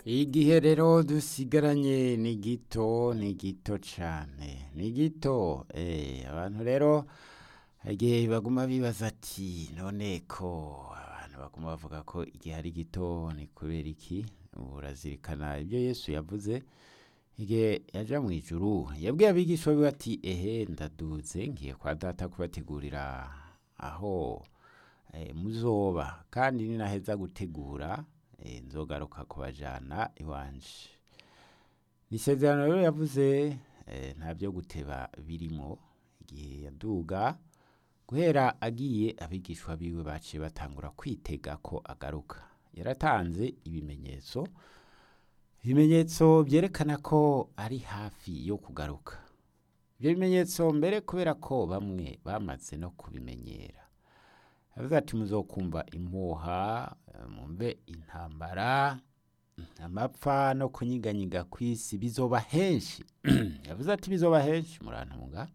igihe rero dusigaranye ni gito ni gito cane ni gito eh abantu rero igihe baguma bibaza ati none ko abantu baguma bavuga ko igihe ari gito ni kubera iki urazirikana ibyo yesu yavuze igihe yaja mu ijuru yabwiye abigisha biwe ati ehe ndaduze ngiye kwa data kubategurira aho eh, muzoba kandi ninaheza gutegura eh, nzogaruka kubajana iwanje ni isezerano rero yavuze eh, nta byo guteba birimo igihe yaduga guhera agiye abigishwa biwe baciye batangura kwitega ko agaruka yaratanze ibimenyetso ibimenyetso byerekana ko ari hafi yo kugaruka ibyo bimenyetso mbere kubera ko bamwe bamaze no kubimenyera yavuze ati muzokumva impuha eh, mumve intambara amapfa no kunyiganyiga kw'isi bizoba henshi yavuze ati bizoba henshi murantunga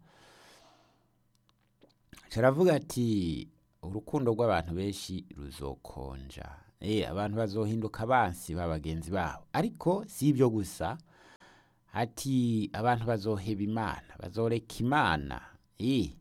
caravuga ati urukundo rw'abantu benshi ruzokonja eh abantu bazohinduka abansi ba bagenzi babo ariko si ibyo gusa ati abantu bazoheba imana bazoreka imana eh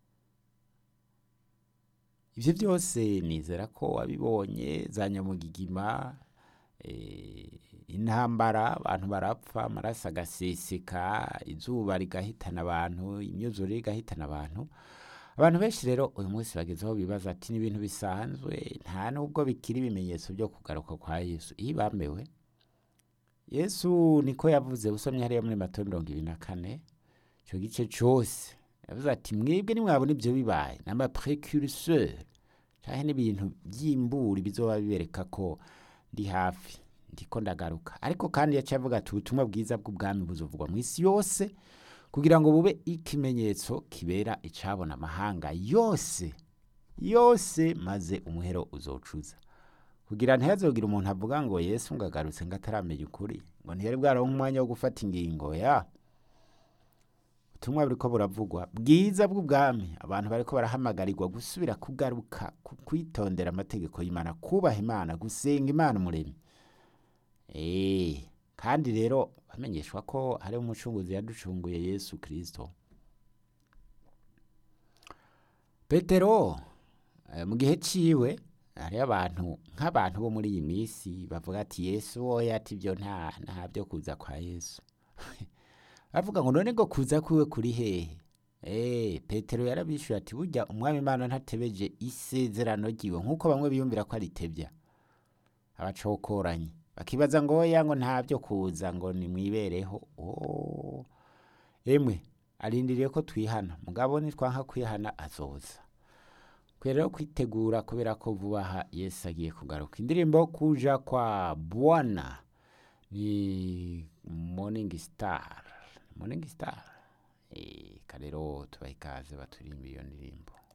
ivyo byose nizera ko wabibonye za nyamugigima eh, intambara abantu barapfa amaraso agaseseka izuba rigahitana abantu imyuzure igahitana abantu abantu benshi rero uyu munsi bagezeho bibaza ati ni ibintu bisanzwe nta nubwo bikiri ibimenyetso byo kugaruka kwa yesu iyo bamewe yesu niko yavuze usomye hariya muri mato mirongo ibiri na kane icyo gice cyose yavuze ati mwebwe nimwabona ibyo bibaye ni amaprecurseur canke n'ibintu by'imburi bizoba bibereka ko ndi hafi ndiko ndagaruka ariko kandi yaciye avuga ati ubutumwa bwiza bw'ubwami buzovugwa mu isi yose kugira ngo bube ikimenyetso kibera icabona amahanga yose yose maze umuhero uzocuza kugira ntihazogira umuntu avuga ngo yesu ngo agarutse ngo ataramenya ukuri ngo ntiyari bwaronka umwanya wo gufata ingingo ya ubutumwa buriko buravugwa bwiza bw'ubwami abantu bariko barahamagarirwa gusubira kugaruka ku- kwitondera amategeko y'imana kubaha imana gusenga imana umuremyi Eh, kandi rero bamenyeshwa ko hariho umucunguzi yaducunguye yesu kristo petero eh, mu gihe ciwe hariho abantu nk'abantu bo muri iyi minsi bavuga ati yesu woya ati ibyo nta nta byo kuza kwa yesu bavuga ngo none ngo kuza kwiwe kuri hehe Eh, petero yarabishuye ati burya umwami imana ntatebeje isezerano ryiwe nk'uko bamwe biyumvira ko aritebya abacokoranye bakibaza ngo oya ngo nta byo kuza ngo nimwibereho oh. emwe arindiriye ko twihana mugabo nitwanka kwihana azoza kwe rero kwitegura kubera ko vuba aha yesu agiye kugaruka indirimbo kuja kwa bwana ni morning star morning star eh, karero tubaha ikaze baturimba iyo ndirimbo